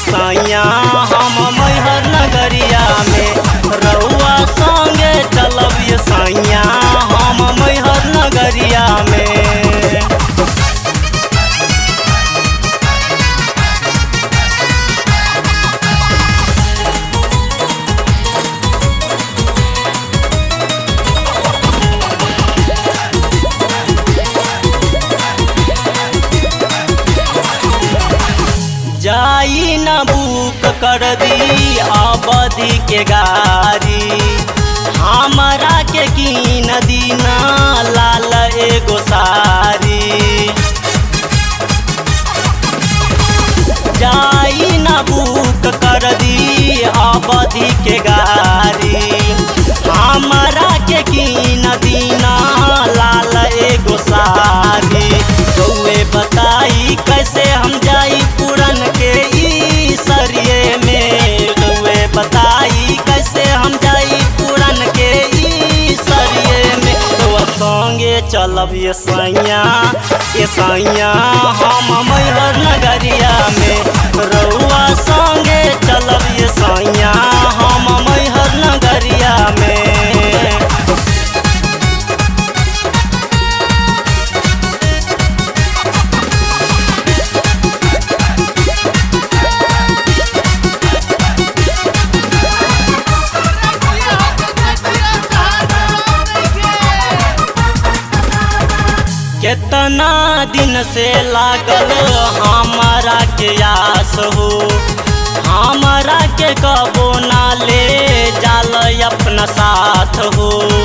सैया हम मैहर नगरिया में रउआ संगे चलब ये सैया हम मैहर नगरिया में जाई न बुक कर दी आबादी के गाड़ी हमरा के कीन दीना लाल एगो सारी जाई न बुक कर दी आबादी के गाड़ी हमरा के कीन दीना लाल एगो सारी गौए बताई कैसे हम जाई पूरन के ई सरिये में गौए बताई कैसे हम जाई पूरन के ई सरिये में तो संगे चलब ये सैया ये सैया हम मैहर नगरिया में रउआ संगे चलब ये सैया हम मैहर नगरिया में केतना दिन से लागल हमारा के आस हो हमारा के कबो ना ले जाल अपना साथ हो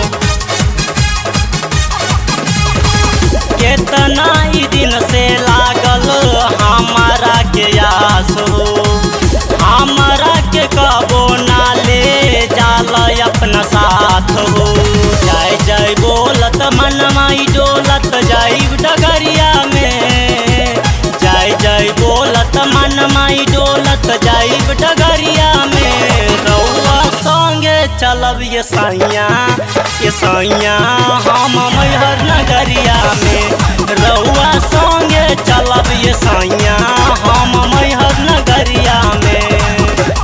केतना ही दिन से लागल हमारा के आस हो हमारा के कबो ना ले जाल अपना साथ हो जय जय बोलत मन माई डोलत जाई डगरिया में जय जय बोलत मन माई डोलत जाई डगरिया में रउआ संगे चलब ये सैया ये सैया हम मैहर नगरिया में रउआ संगे चलब ये सैया हम मैहर नगरिया में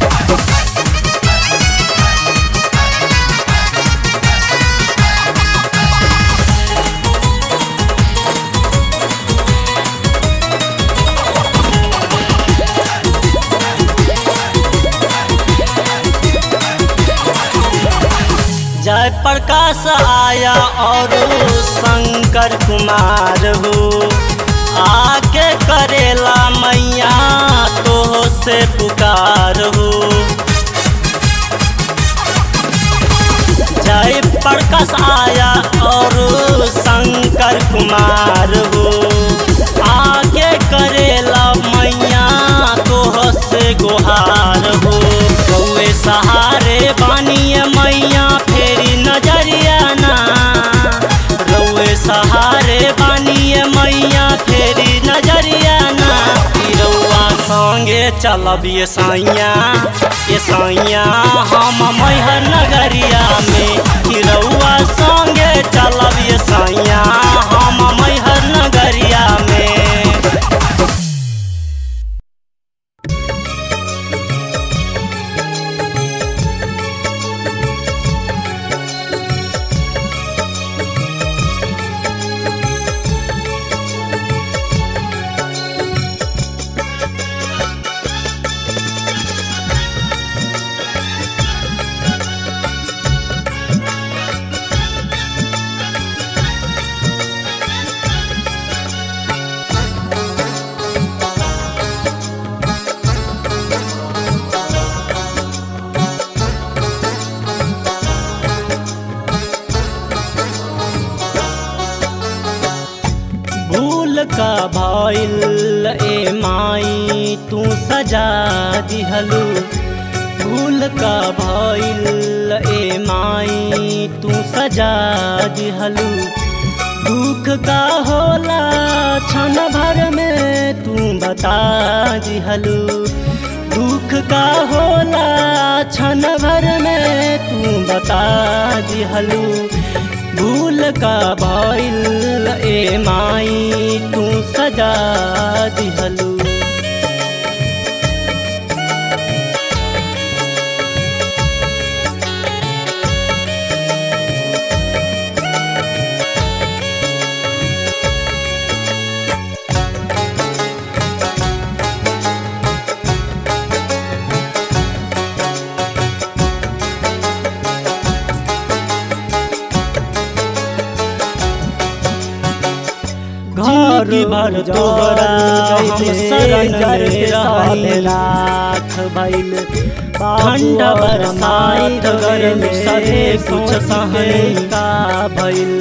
जय प्रकाश आया और शंकर कुमार हो आके करेला मैया तो से पुकार हो जय प्रकाश आया और शंकर कुमार हो आगे करेला मैया तो से गुहार हो गौए सहारे बानिए मैया फेरी नजरिया ना रउए सहारे बानिए मैया फेरी नजरिया ना ई रउआ संगे चलब ये सैया ये सैया हम मैहर नगरिया में ई रउआ संगे चलब ये सैया हम मैहर नगरिया में भूल का भइल ए माई तू सजा दिहलू भूल का भइल ए माई तू सजा दिहलू दुख का होला क्षण भर में तू बता दिहलू दुख का होला क्षण भर में तू बता दिहलू भूल का भइल ए माई तू सजा दिहलू भर तोहरा हम शरण में रहनी लाख भइल ठंड बरसात गर्म सभे कुछ सहनी का भइल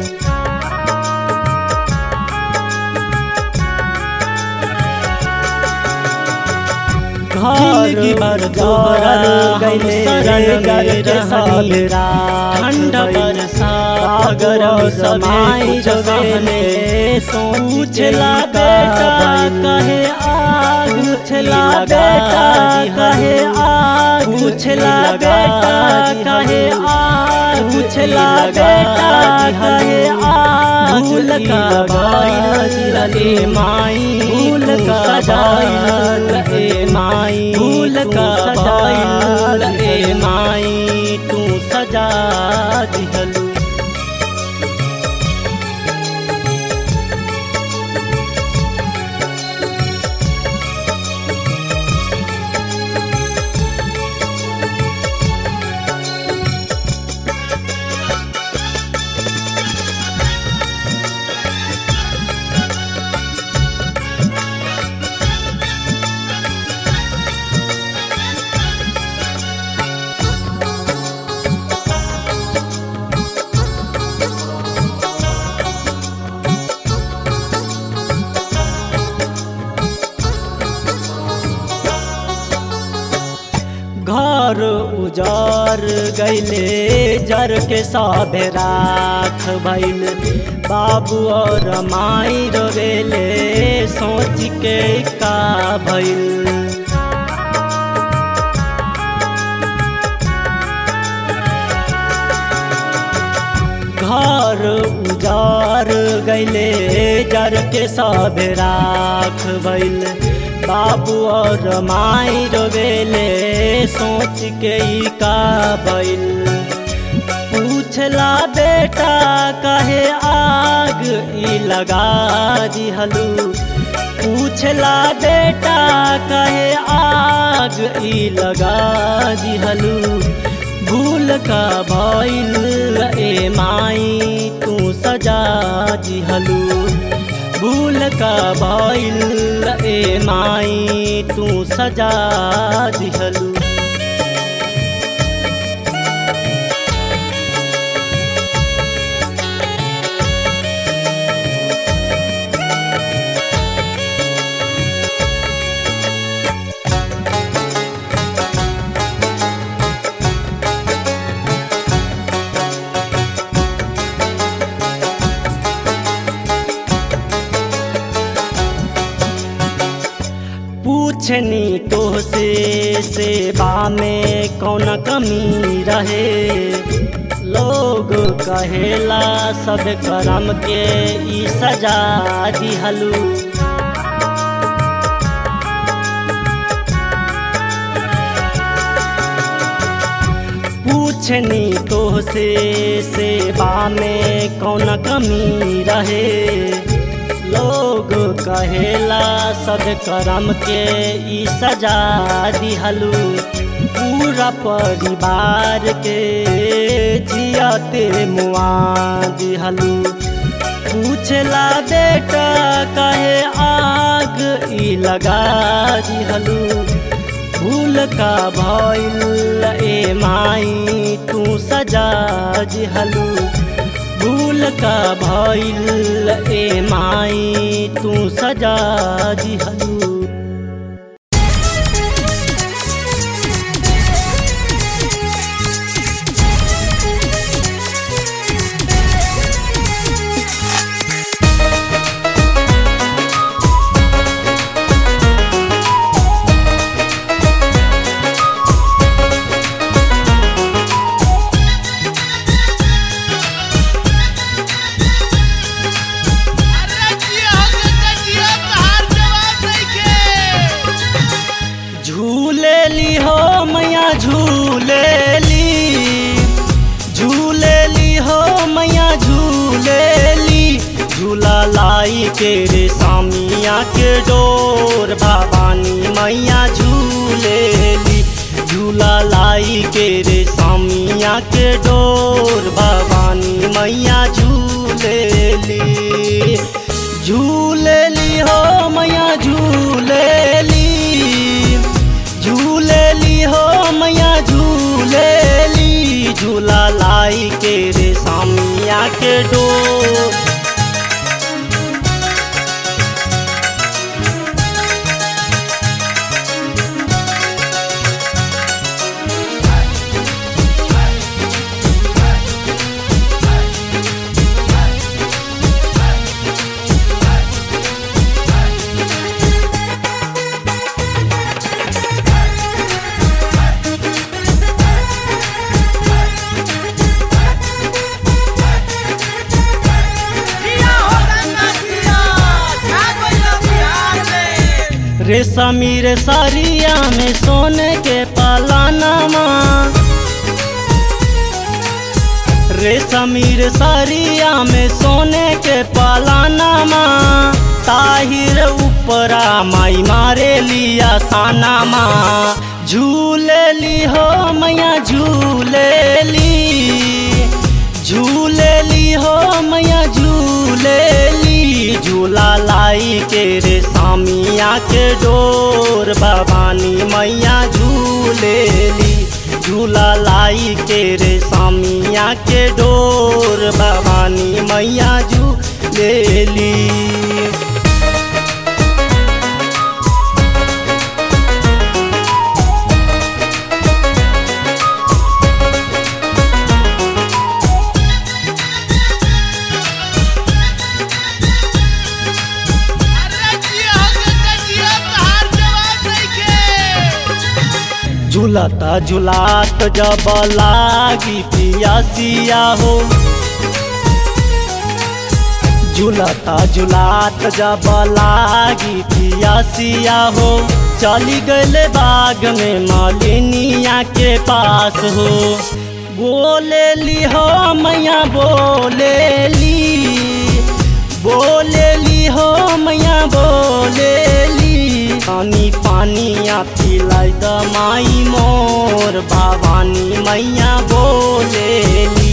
जिंदगी भर तोहरा हम शरण में रहनी ठंड बरसात गर्म सभे कुछ सहनी पूछला बेटा कहे आग पूछला बेटा कहे आग पूछला बेटा कहे आग पूछला बेटा कहे आग भूल का बाइल ए माई भूल का सजाइल ए माई भूल का सजाइल ए माई तू सजा दिहलू घर उजार गैले जर के साधे राख भइल बाबू और माई रोवेले सोच के का भइल घर उजार गैले जर के सब राख भइल बाबू और माई रोवेले सोच के ई का भइल पूछला बेटा कहे आग ई लगा दिहलू पूछला बेटा कहे आग ई लगा दिहलू भूल का भइल ए माई तू सजा दिहलू भूल का भइल ए माई तू सजा दिहलू पूछनी तो से सेवा में कौन कमी रहे लोग कहेला सब करम के ई सजा दिहलू पूछनी तो से सेवा में कौन कमी रहे लोग कहेला सब करम के ई सजा दिहलू पूरा परिवार के जियाते मुआ दिहलू पूछला बेटा कहे आग ई लगा दिहलू भूल का भइल ए माई तू सजा दिहलू भूल का भइल ए माई तू सजा दिहलू अरे जिया हो गया जिया तहार जवाब नइखे झूलेली हो मैया झूलेली झूलेली हो मैया झूलेली झूला लाई के रे सामिया के डोर भवानी मैया झूलेली झूला लाई के रे सामिया के डोर भवानी मैया झूलेली झूलेली झूलेली हो मैया झूलेली झूलेली हो मैया झूलेली झूला लाई के रे सामिया के डोर जिया हो गंगा जिया छा गइल बिहार में रेशमी रे सारिया में सोने के पालानामा रेशमी रे सारिया में सोने के पालानामा ताहिर ऊपरा माई मारे लिया सानामा झूलेली हो मैया झूलेली झूलेली हो मैया झूलेली झूला लाई के रे सामिया के डोर भवानी मैया झूलेली झूला लाई के रे सामिया के डोर भवानी मैया झूलेली अरे जिया हो गंगा जिया तहार जवाब नइखे झूलता झूलात जब लागी पियासिया हो झूलता झूलात जब लागी पियासिया हो चली गले बाग में मालिनिया के पास हो बोलेली हो मैया बोलेली बोलेली हो मैया बोलेली पानी पानिया पिलाई द माई मोर भवानी मैया बोलेली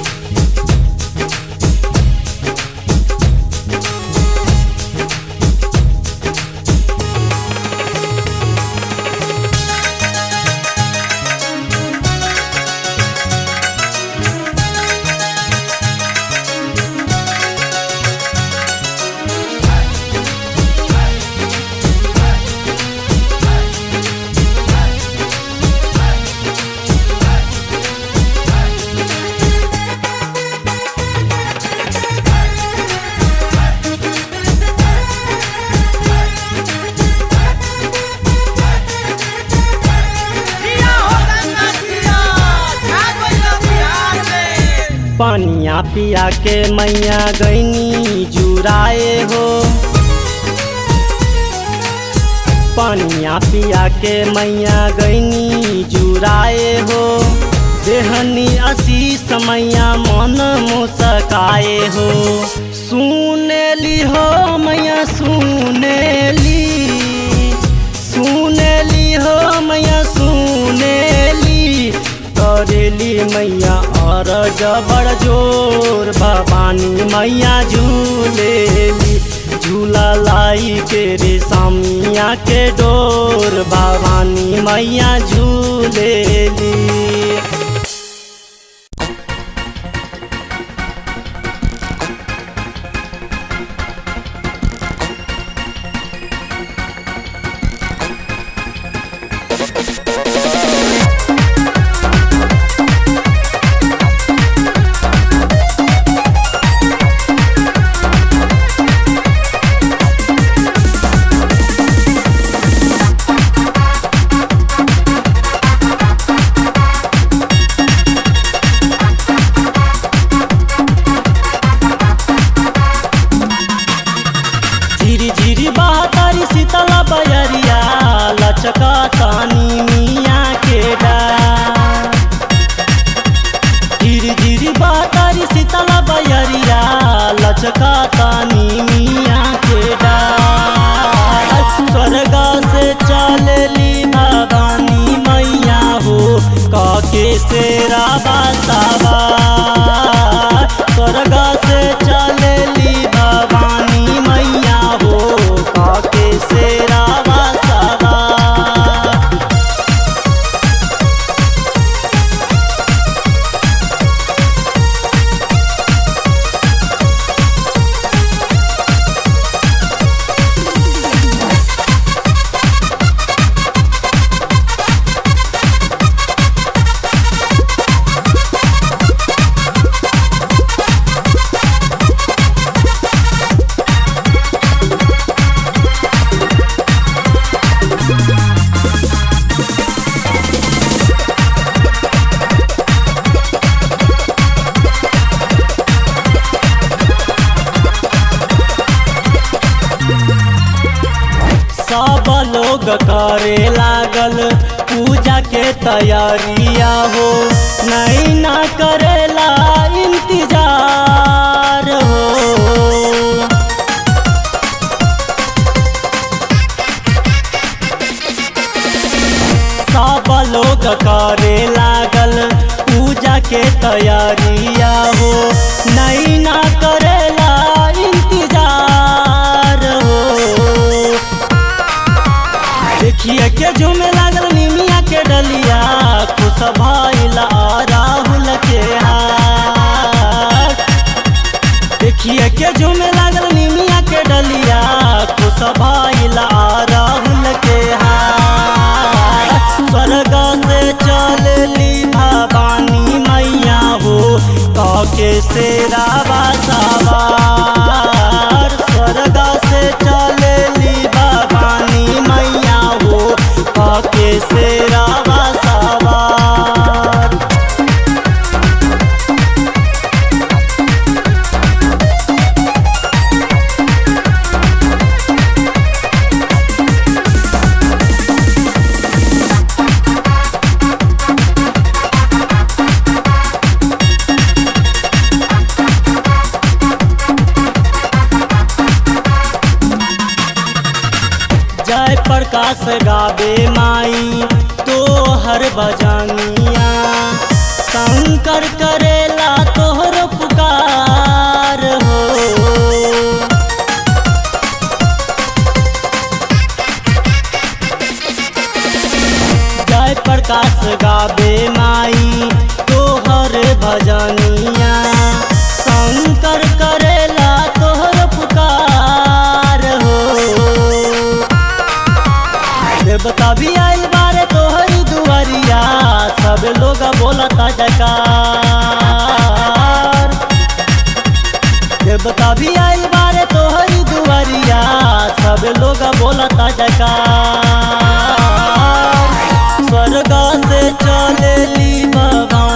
जिया हो गंगा जिया छा गइल बिहार में पानिया पिया के मैया गैनी जुराए हो पानिया पिया के मैया गैनी जुराए हो देहनी आशीष मैया मन मुस्काए हो सुनेली हो मैया सुनेली सुनेली हो मैया सुनेली करेली मैया और जबर जोर भवानी मैया झूलेली झूला लाई के रे सामिया के डोर भवानी मैया झूलेली झिरी झिरी बहतारी शीतला बयरिया लचका तानी मिया के डार झिरी झिरी बहतारी शीतला बयरिया लचका तानी मिया के डार स्वर्गा से चलली भवानी मैया हो काके सेरा बासावा स्वर्गा से चलली भवानी मैया हो लागल पूजा के तैयारिया हो नहीं ना करेला इंतजार हो सब लोग करे लागल पूजा के तैयारिया हो नहीं ना करेला इंतजार हो देखिए के झूमे लागल निमिया के डलिया खुश भइला राहुल के हाथ देखिए के झूमे लागल निमिया के डलिया खुश भइला राहुल के हाथ स्वर्ग से चलली भवानी मैया हो काके से रावा सवार स्वर्ग से चलली भवानी मैया हो काके से रावा सवार जय प्रकाश गावे माई तो हर बजानिया शंकर करेला तोहर पुकार हो जय प्रकाश गावे माई तोहर भजनिया शंकर करेला तोहर पुकार हो देवता भी आइल बारे तोहरी दुआरिया सब लोग बोलता जकार देवता भी आइल बारे तोहरी दुआरिया सब लोग बोलता जकार स्वर्ग से चलेली भगवान